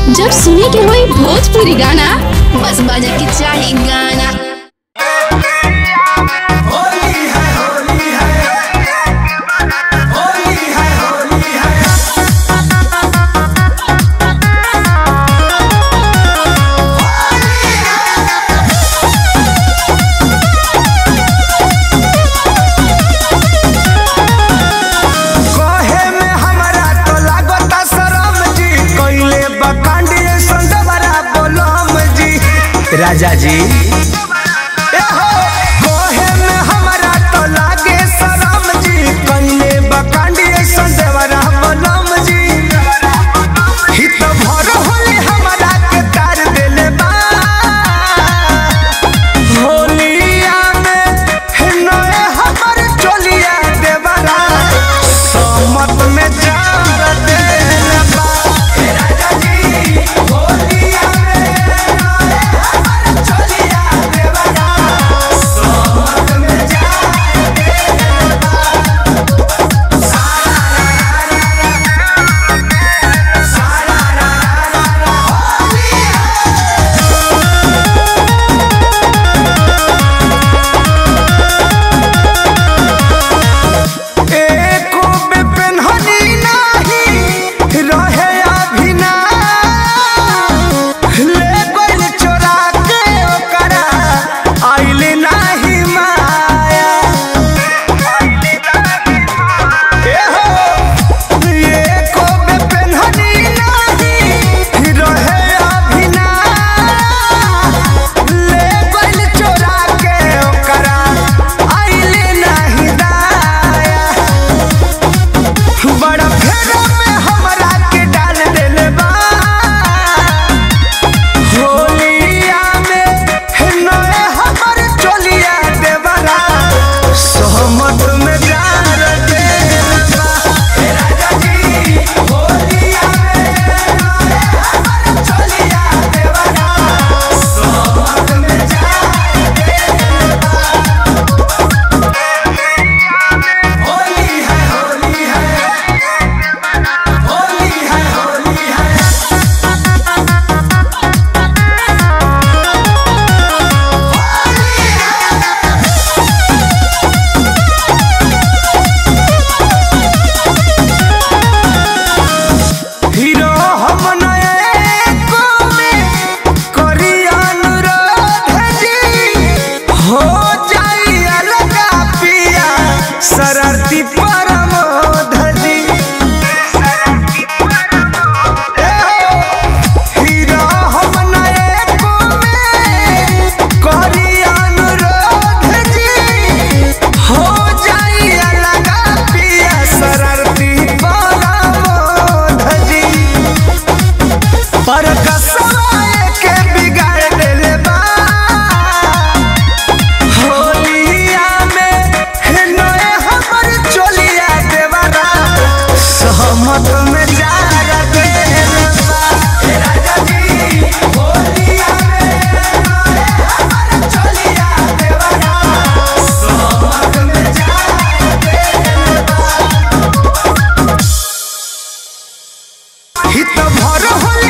जब सुने के होई भोजपुरी गाना बस बजे के चाही गाना कहे में हमरा तो लागता शरम जी कइले बकांडी संदवरा बोलम जी राजा जी ए हो, कहे में हमरा तो लागे शरम जी कइले बकांडी संदवरा बोलम जी हित भर होले हमरा के तार देले बा होलिया में नए हमर चोलिया देवरा समत में जार देले बा हे राजा जी होलिया में नए हमर चोलिया देवरा समत में जार देले बा सारा रा रा रा सारा रा रा रा होलिया एको बेपेन्हनी नाही रहे अभिना ले गइल चोरा के ओकरा आइल नाही माया ए हो एको बेपेन्हनी नाही रहे अभिना ले गइल चोरा के ओकरा आइल नाही दाया बड़ा फेरो में हमरा के डाल देले बा होलिया में नए हमर चोलिया देवरा सहमत में डाल देले बा हे राजा जी होलिया में नए हमर चोलिया देवरा सहमत में डाल देले बा होली है होली है होली है होली है हीरो हम नए को में करी अनुरोध जी हो जाई अलगा पिया शरारती परमोध जी ए हो, हीरो हम नए को में करी अनुरोध जी हो जाई अलगा पिया शरारती परमोध जी पर कसवाए के बिगाड़ देले बा होलिया में नए हमर चोलिया देवरा सहमत में जार देले बा हे राजा जी होलिया में नए हमर चोलिया देवरा सहमत में जार देले बा हित भर होल